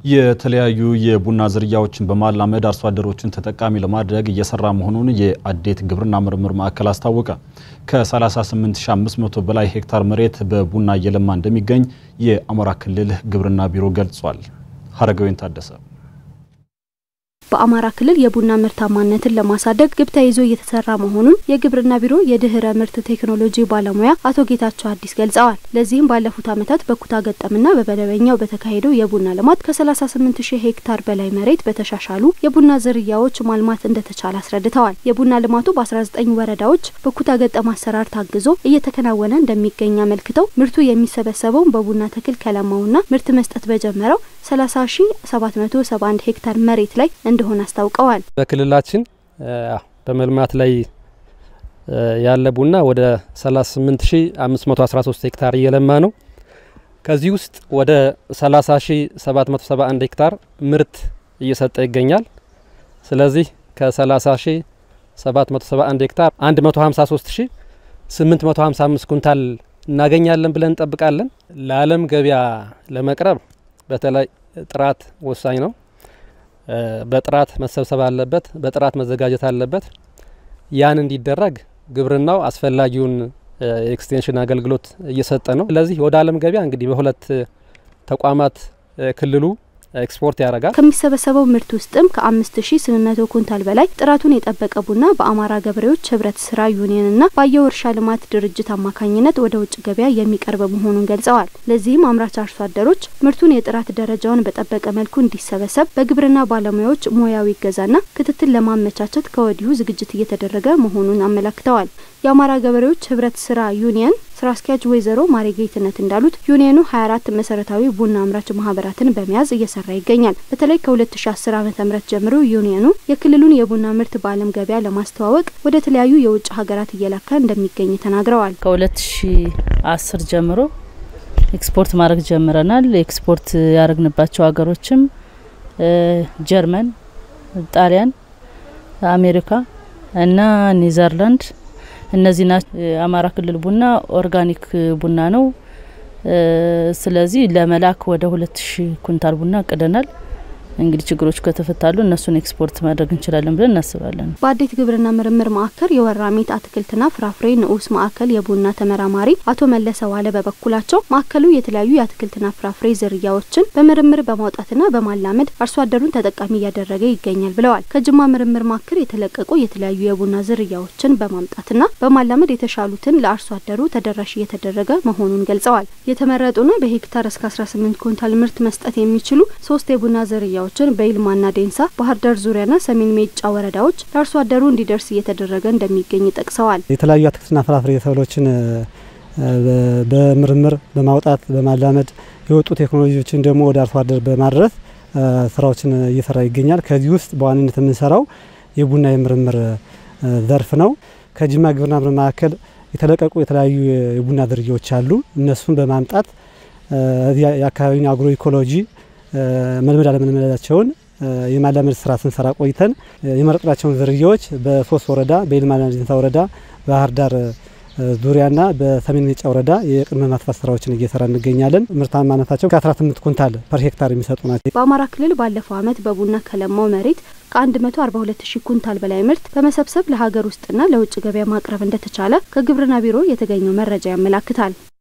የተለያዩ የቡና ዝርያዎችን በማላመድ አርሶ አደሮችን ተጠቃሚ ለማድረግ እየሰራ መሆኑን የአዴት ግብርና ምርምር ማዕከል አስታወቀ። ከ38500 በላይ ሄክታር መሬት በቡና እየለማ እንደሚገኝ የአማራ ክልል ግብርና ቢሮ ገልጿል። ሀረገወይን ታደሰ በአማራ ክልል የቡና ምርታማነትን ለማሳደግ ግብ ተይዞ እየተሰራ መሆኑን የግብርና ቢሮ የድህረ ምርት ቴክኖሎጂ ባለሙያ አቶ ጌታቸው አዲስ ገልጸዋል። ለዚህም ባለፉት ዓመታት በኩታ ገጠምና በመደበኛው በተካሄደው የቡና ልማት ከ38 ሺህ ሄክታር በላይ መሬት በተሻሻሉ የቡና ዝርያዎች ማልማት እንደተቻለ አስረድተዋል። የቡና ልማቱ በ19 ወረዳዎች በኩታ ገጠም አሰራር ታግዞ እየተከናወነ እንደሚገኝ አመልክተው ምርቱ የሚሰበሰበውን በቡና ተክል ከለማውና ምርት መስጠት በጀመረው 30771 ሄክታር መሬት ላይ እንደሆነ አስታውቀዋል። በክልላችን በመልማት ላይ ያለ ቡና ወደ 38513 ሄክታር እየለማ ነው። ከዚህ ውስጥ ወደ 30771 ሄክታር ምርት እየሰጠ ይገኛል። ስለዚህ ከ30771 ሄክታር 153855 ኩንታል እናገኛለን ብለን እንጠብቃለን። ለዓለም ገበያ ለመቅረብ በተለይ ጥራት ወሳኝ ነው። በጥራት መሰብሰብ አለበት። በጥራት መዘጋጀት አለበት። ያን እንዲደረግ ግብርናው አስፈላጊውን የኤክስቴንሽን አገልግሎት እየሰጠ ነው። ስለዚህ ወደ ዓለም ገበያ እንግዲህ በሁለት ተቋማት ክልሉ ኤክስፖርት ያደርጋል። ከሚሰበሰበው ምርት ውስጥም ከ5800 ኩንታል በላይ ጥራቱን የጠበቀ ቡና በአማራ ገበሬዎች ህብረት ስራ ዩኒየንና ባየው እርሻ ልማት ድርጅት አማካኝነት ወደ ውጭ ገበያ የሚቀርብ መሆኑን ገልጸዋል። ለዚህም አምራች አርሶ አደሮች ምርቱን የጥራት ደረጃውን በጠበቀ መልኩ እንዲሰበሰብ በግብርና ባለሙያዎች ሙያዊ እገዛና ክትትል ለማመቻቸት ከወዲሁ ዝግጅት እየተደረገ መሆኑን አመላክተዋል። የአማራ ገበሬዎች ህብረት ስራ ዩኒየን ስራ አስኪያጅ ወይዘሮ ማሬ ጌትነት እንዳሉት ዩኒየኑ 24 መሰረታዊ ቡና አምራች ማህበራትን በመያዝ እየሰራ ይገኛል። በተለይ ከ2010 ዓ.ም ጀምሮ ዩኒየኑ የክልሉን የቡና ምርት በዓለም ገበያ ለማስተዋወቅ ወደ ተለያዩ የውጭ ሀገራት እየላከ እንደሚገኝ ተናግረዋል። ከ2010 ጀምሮ ኤክስፖርት ማድረግ ጀምረናል። ኤክስፖርት ያደረግንባቸው ሀገሮችም ጀርመን፣ ጣሊያን፣ አሜሪካ እና ኔዘርላንድ እነዚህ ናቸው። የአማራ ክልል ቡና ኦርጋኒክ ቡና ነው። ስለዚህ ለመላክ ወደ ሁለት ሺህ ኩንታል ቡና አቅደናል። እንግዲህ ችግሮች ከተፈታሉ እነሱን ኤክስፖርት ማድረግ እንችላለን ብለን እናስባለን። በአዴት ግብርና ምርምር ማዕከል የወራሚት አትክልትና ፍራፍሬ ንዑስ ማዕከል የቡና ተመራማሪ አቶ መለሰ ዋለ በበኩላቸው ማዕከሉ የተለያዩ የአትክልትና ፍራፍሬ ዝርያዎችን በምርምር በማውጣትና በማላመድ አርሶ አደሩን ተጠቃሚ እያደረገ ይገኛል ብለዋል። ከጅማ ምርምር ማዕከል የተለቀቁ የተለያዩ የቡና ዝርያዎችን በማምጣትና በማላመድ የተሻሉትን ለአርሶ አደሩ ተደራሽ እየተደረገ መሆኑን ገልጸዋል። የተመረጡና በሄክታር እስከ 18 ኩንታል ምርት መስጠት የሚችሉ ሶስት የቡና ዝርያዎች ችን በይልማና ዴንሳ፣ ባህር ዳር ዙሪያና ሰሜን ሜጫ ወረዳዎች ለአርሶ አደሩ እንዲደርስ እየተደረገ እንደሚገኝ ጠቅሰዋል። የተለያዩ አትክልትና ፍራፍሬ ሰብሎችን በምርምር በማውጣት በማላመድ የወጡ ቴክኖሎጂዎችን ደግሞ ወደ አርሶ አደር በማድረስ ስራዎችን እየሰራ ይገኛል። ከዚህ ውስጥ በዋነኝነት የምንሰራው የቡና የምርምር ዘርፍ ነው። ከጅማ ግብርና ምርምር ማዕከል የተለቀቁ የተለያዩ የቡና ዝርያዎች አሉ። እነሱን በማምጣት የአካባቢውን አግሮ ኢኮሎጂ መልመድ አለመልመዳቸውን የማላመድ ስራ ስንሰራ ቆይተን የመረጥናቸውን ዝርያዎች በሶስት ወረዳ በይልማና ዴንሳ ወረዳ፣ ባህር ዳር ዙሪያና በሰሜን ሜጫ ወረዳ የቅድመ ማስፋት ስራዎችን እየሰራ እንገኛለን። ምርታማነታቸው ከ18 ኩንታል ፐር ሄክታር የሚሰጡ ናቸው። በአማራ ክልል ባለፈው ዓመት በቡና ከለማው መሬት ከ142 ሺህ ኩንታል በላይ ምርት በመሰብሰብ ለሀገር ውስጥና ለውጭ ገበያ ማቅረብ እንደተቻለ ከግብርና ቢሮ የተገኘው መረጃ ያመላክታል።